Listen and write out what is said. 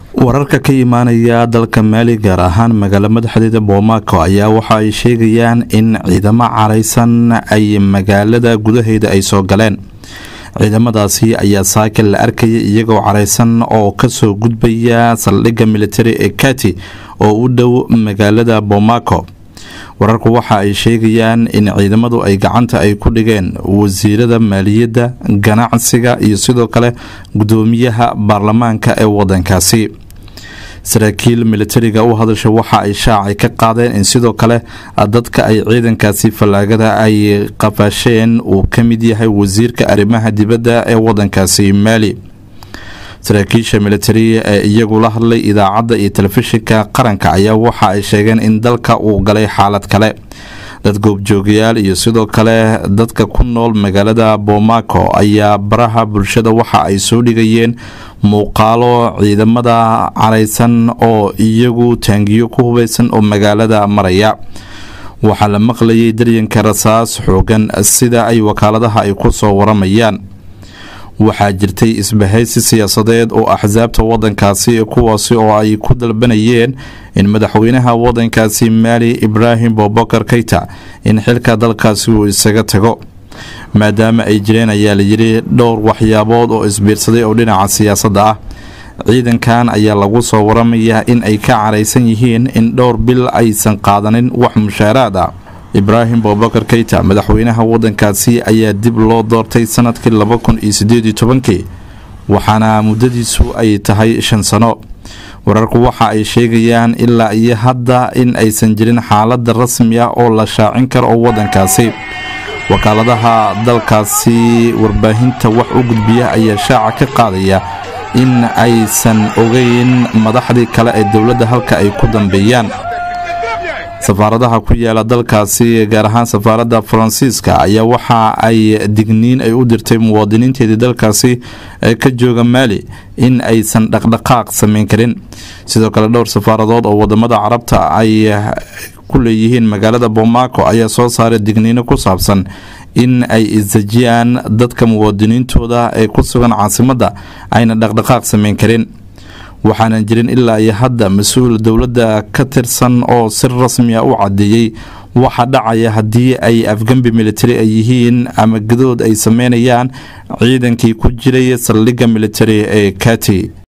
wararka ka imaanaya dalka maali gaar ahaan magaalo madaxdeeda boomaaco ayaa waxa ay sheegayaan in ciidamo caraysan ay magaalada gudaheeda ay soo galeen ciidamadaasi ayaa saakil la arkaya iyagoo caraysan oo kasoo gudbaya saldhigga militari ee kati oo u dhow magaalada boomaaco wararku waxa ay sheegayaan in ciidamadu ay gacanta ay ku dhigeen wasiirada maaliyadda ganacsiga iyo sidoo kale gudoomiyaha baarlamaanka ee wadankaasi saraakiil militariga u hadasha waxa ay shaacay ka qaadeen in sidoo kale dadka ay ciidankaasi fallaagada ay qafaasheen uu ka mid yahay wasiirka arrimaha dibadda ee wadankaasi maali saraakiisha militari ee iyagu la hadlay idaacadda iyo telefishinka qaranka ayaa waxa ay sheegeen in dalka uu galay xaalad kale dad goobjoogayaal iyo sidoo kale dadka ku nool magaalada boomaaco ayaa baraha bulshada waxa ay soo dhigayeen muuqaalo ciidamada caraysan oo iyagu taangiyo ku hubeysan oo magaalada maraya waxaa la maqlayay daryanka rasaas xoogan sida ay wakaaladaha ay ku soo waramayaan waxaa jirtay isbahaysi siyaasadeed oo axsaabta wadankaasi kuwaasi oo ay ku dalbanayeen in madaxweynaha wadankaasi maali ibraahim bobokar keyta in xilka dalkaasi uu isaga tago maadaama ay jireen ayaa layidhi dhowr waxyaabood oo isbiirsaday oo dhinaca siyaasadda ah ciidankan ayaa lagu soo waramayaa in ay ka caraysan yihiin in dhowr bil aysan qaadanin wax mushaaraad ah ibraahim bobakar keyta madaxweynaha wadankaasi ayaa dib loo doortay sanadkii laba kun iyo sideed iyo tobankii waxaana muddadiisu ay tahay shan sano wararku waxa ay sheegayaan ilaa iyo hadda in aysan jirin xaalada rasmi ah oo la shaacin karo oo wadankaasi wakaaladaha dalkaasi warbaahinta wax u gudbiya ayaa shaaca ka qaadaya in aysan ogeyn madaxdii kale ee dowladda halka ay ku dambeeyaan safaaradaha ku yaala dalkaasi gaar ahaan safaaradda faransiiska ayaa waxa ay digniin ay u dirtay muwaadiniinteedii dalkaasi ka jooga maali in aysan dhaqdhaqaaq samayn karin sidoo kale dhowr safaaradood oo wadamada carabta ay ku leeyihiin magaalada boomaaco ayaa soo saaray digniino ku saabsan in ay isdejiyaan dadka muwaadiniintooda ee ku sugan caasimadda ayna dhaqdhaqaaq samayn karin waxaanan jirin ilaa iyo hadda mas-uul dowladda ka tirsan oo si rasmiya u cadeeyey waxa dhacaya haddii ay afgembi militari ay yihiin ama gadood ay sameynayaan ciidankii ku jiray saldhigga militari ee kati